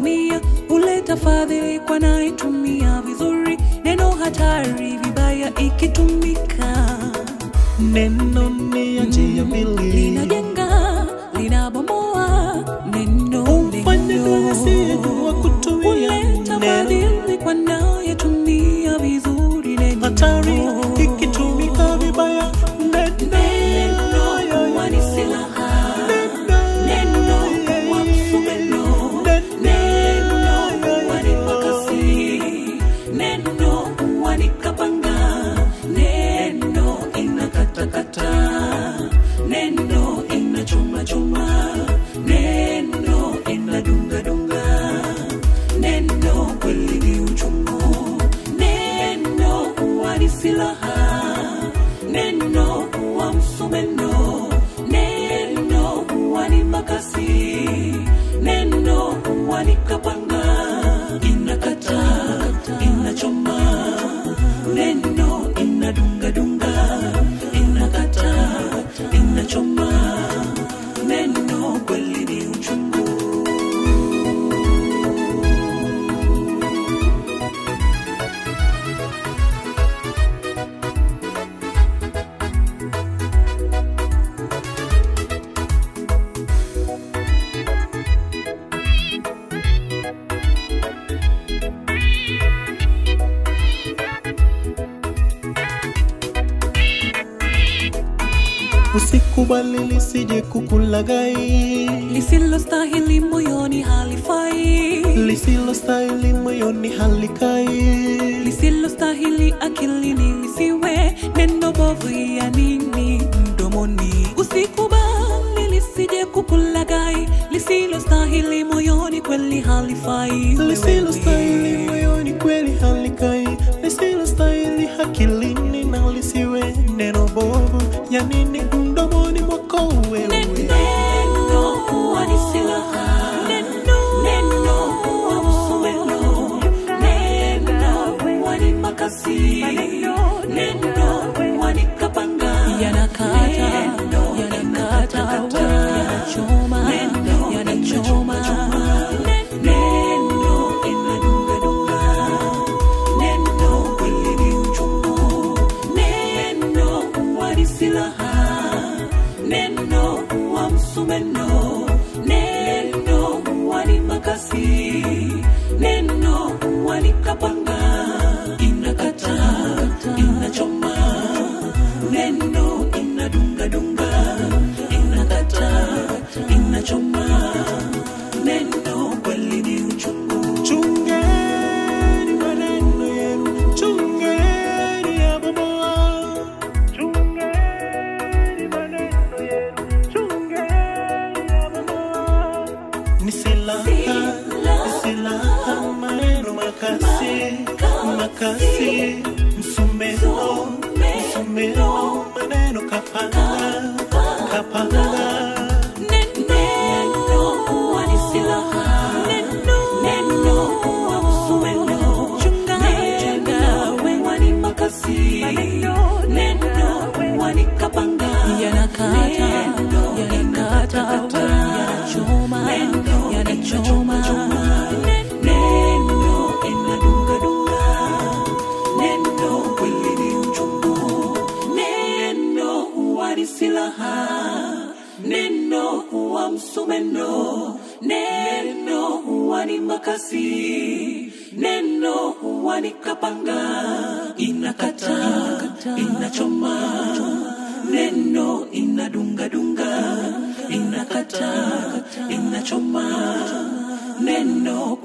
anayetumia huleta fadhili kwa anayetumia vizuri. Neno hatari vibaya ikitumika Neno ni ya njia mbili, linajenga linabomoa. Neno Ufanye neno asiyejua kutumia huleta neno. fadhili kwa anayetumia vizuri. Neno hatari ikitumika vibaya. Neno huwa ni silaha. Neno huwa msumeno. Neno huwa ni makasi. Neno huwa ni kapanga. Neno inakatakata. Neno inachomachoma. Neno inadungadunga. Neno kweli ni uchungu. Neno huwa ni silaha. Neno huwa msumeno. Neno huwa ni makasi. Neno huwa ni kapanga. Inakata, inachoma. Neno inadungadunga. Inakata, inachoma. Neno kweli ni uchungu. Usikubali lisije kukulagai, lisilostahili moyoni halifai, lisilostahili moyoni halikai. lisilostahili akilini lisiwe neno bovu ya nini mdomoni. Usikubali lisije kukulagai, lisilostahili moyoni kweli halifai. Lisilostahili moyoni kweli halikai, lisilostahili akilini na lisiwe neno bovu ya nini mdomoni mwako wewe. Neno huwa ni silaha. Neno huwa msumeno. Neno huwa ni makasi. Neno huwa ni kapanga. Yanakata, yanakata, yanachoma, yanachoma. Neno inadungadunga. Neno kweli ni uchungu. Neno huwa ni silaha. Neno huwa msumeno. Neno huwa ni makasi. Neno huwa ni kapanga. Inakata, inachoma. Neno inadungadunga. Inakata, inachoma. Neno kweli ni uchungu. Chungeni maneno yenu, chungeni yabomoa. Chungeni maneno yenu, chungeni yabomoa. Ni silaha, ni silaha, maneno makasi, makasi, msumeno, msumeno, maneno kapanga, kapanga. Neno huwa ni silaha. Neno huwa msumeno. Neno huwa ni makasi. Neno huwa ni kapanga. Yanakata, yanakata, yanachoma, yanachoma. Neno inadungadunga. Neno kweli ni uchungu. Neno huwa ni silaha. Neno huwa msumeno. Neno huwa ni makasi. Neno huwa ni kapanga. Inakata, inachoma. Neno inadungadunga. Inakata, inachoma. Neno